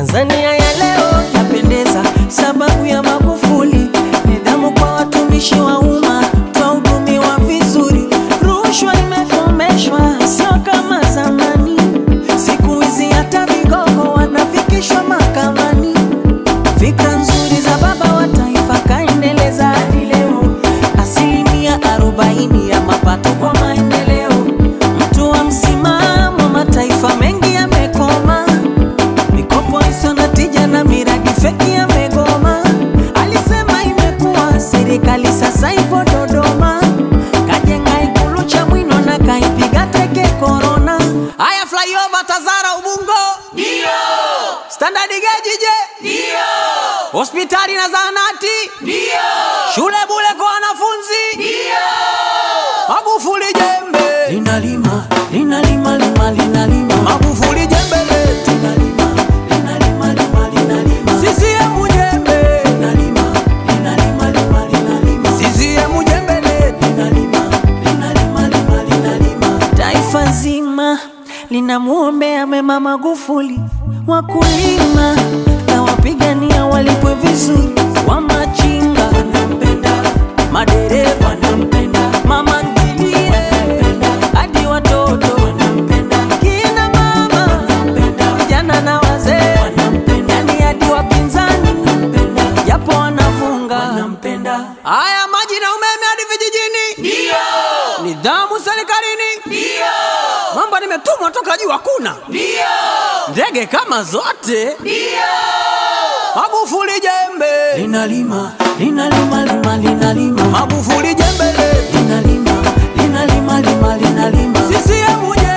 Tanzania ya leo yapendeza, sababu ya Magufuli. Nidhamu kwa watumishi wa umma, twahudumiwa vizuri. Rushwa imekomeshwa, sio kama zamani. Siku hizi hata vigogo wanafikishwa mahakamani. Fikra nzuri za baba wa taifa kaendeleza hadi leo, asilimia arobaini ya mapato kwa maendeleo. Mtu wa msimamo, mataifa mengi yamekoma, mikopo isiyo na tija na miradi feki yamegoma. Alisema imekuwa serikali sasa ipo Dodoma, kajenga ikulu Chamwino na kaipiga teke korona. Haya, flyover Tazara Ubungo Ndio, Standard Gauge je? ndio, Hospitali na zahanati, ndio, shule bule kwa wanafunzi. ndio. Magufuli jembe linalima, linalima, lima, linalima. Magufuli jembe letu linalima, linalima, lima, linalima. CCM jembe linalima, linalima, lima, linalima. CCM jembe letu linalima, linalima, lima, linalima. Taifa zima linamwombea mema Magufuli, wakulima kawapigania walipwe vizuri, wamachinga wanampenda, madereva wanampenda, mama ntilie wanampenda, hadi watoto wanampenda, kina mama wanampenda, vijana na wazee wanampenda, yani hadi wapinzani wanampenda, japo wanafunga wanampenda. Haya, maji na umeme hadi vijijini, Ndio, nidhamu serikalini, ndio, mambo nimetumwa toka juu hakuna ndio, ndege kama zote. ndio. Magufuli jembe linalima, linalima, lima, linalima. Magufuli jembe le linalima, linalima, lima, linalima. CCM jembe